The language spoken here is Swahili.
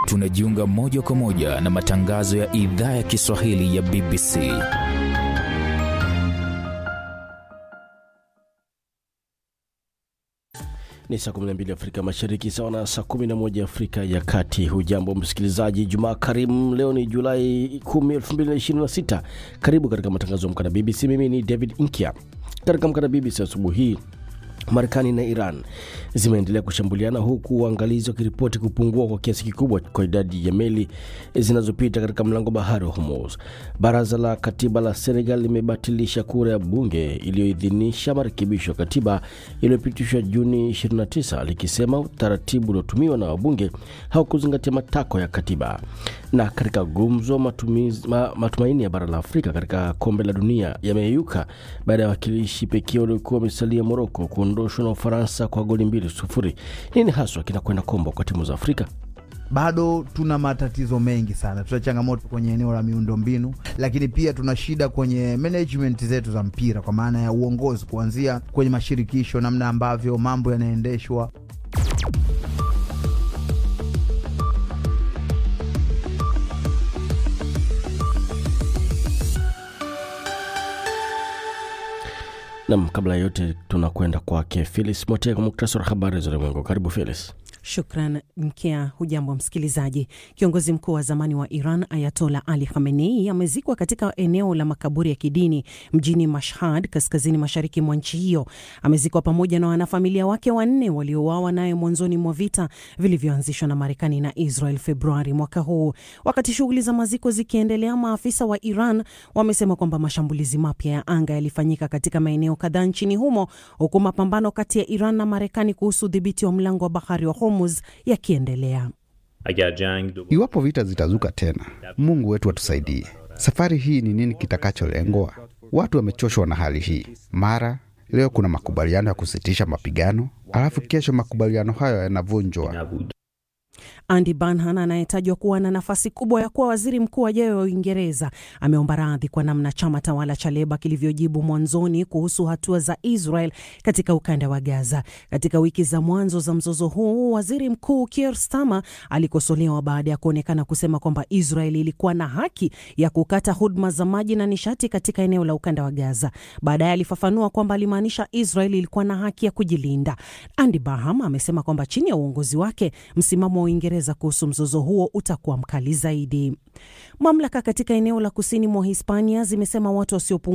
tunajiunga moja kwa moja na matangazo ya idhaa ya Kiswahili ya BBC. Ni saa 12 Afrika Mashariki, sawa na saa 11 Afrika ya Kati. Hujambo msikilizaji, Jumaa karimu. Leo ni Julai 10, 2026. Karibu katika matangazo ya Amka na BBC. Mimi ni David Inkia. Katika Amka na BBC asubuhi hii Marekani na Iran zimeendelea kushambuliana huku waangalizi wakiripoti kupungua kwa kiasi kikubwa kwa idadi ya meli zinazopita katika mlango bahari wa Hormuz. Baraza la katiba la Senegal limebatilisha kura ya bunge iliyoidhinisha marekebisho ya katiba iliyopitishwa Juni 29 likisema utaratibu uliotumiwa na wabunge haukuzingatia matakwa ya katiba. Na katika gumzo, matumizi, ma, matumaini ya bara la Afrika katika kombe la dunia yameyeyuka baada ya wakilishi pekee waliokuwa wamesalia Moroko kuondoshwa na Ufaransa kwa goli mbili sufuri. Nini haswa kinakwenda kombo kwa timu za Afrika? Bado tuna matatizo mengi sana, tuna changamoto kwenye eneo la miundombinu, lakini pia tuna shida kwenye management zetu za mpira, kwa maana ya uongozi, kuanzia kwenye mashirikisho, namna ambavyo mambo yanaendeshwa. Nam, kabla ya yote tunakwenda kwake Felis Mote kwa muktasari wa habari za ulimwengu. Karibu Felis. Shukran Mkea. Hujambo msikilizaji. Kiongozi mkuu wa zamani wa Iran Ayatola Ali Khamenei amezikwa katika eneo la makaburi ya kidini mjini Mashhad, kaskazini mashariki mwa nchi hiyo. Amezikwa pamoja na wanafamilia wake wanne waliouawa naye mwanzoni mwa vita vilivyoanzishwa na Marekani na Israel Februari mwaka huu. Wakati shughuli za maziko zikiendelea, maafisa wa Iran wamesema kwamba mashambulizi mapya ya anga yalifanyika katika maeneo kadhaa nchini humo, huku mapambano kati ya Iran na Marekani kuhusu udhibiti wa mlango wa bahari wa Hormuz yakiendelea. Iwapo vita zitazuka tena, Mungu wetu atusaidie. Safari hii ni nini kitakacholengwa? Watu wamechoshwa na hali hii. Mara leo kuna makubaliano ya kusitisha mapigano, alafu kesho makubaliano hayo yanavunjwa. Andy Burnham anayetajwa kuwa na nafasi kubwa ya kuwa waziri mkuu ajayo wa Uingereza ameomba radhi kwa namna chama tawala cha Leba kilivyojibu mwanzoni kuhusu hatua za Israel katika ukanda wa Gaza. Katika wiki za mwanzo za mzozo huu, waziri mkuu Keir Starmer alikosolewa baada ya kuonekana kusema kwamba Israel ilikuwa na haki ya kukata huduma za maji na nishati katika eneo la ukanda wa Gaza. Baadaye alifafanua kwamba alimaanisha Israel ilikuwa na haki ya kujilinda. Andy Burnham amesema kwamba chini ya uongozi wake msimamo wa Uingereza kuhusu mzozo huo utakuwa mkali zaidi. Mamlaka katika eneo la kusini mwa Hispania zimesema watu wasiopungua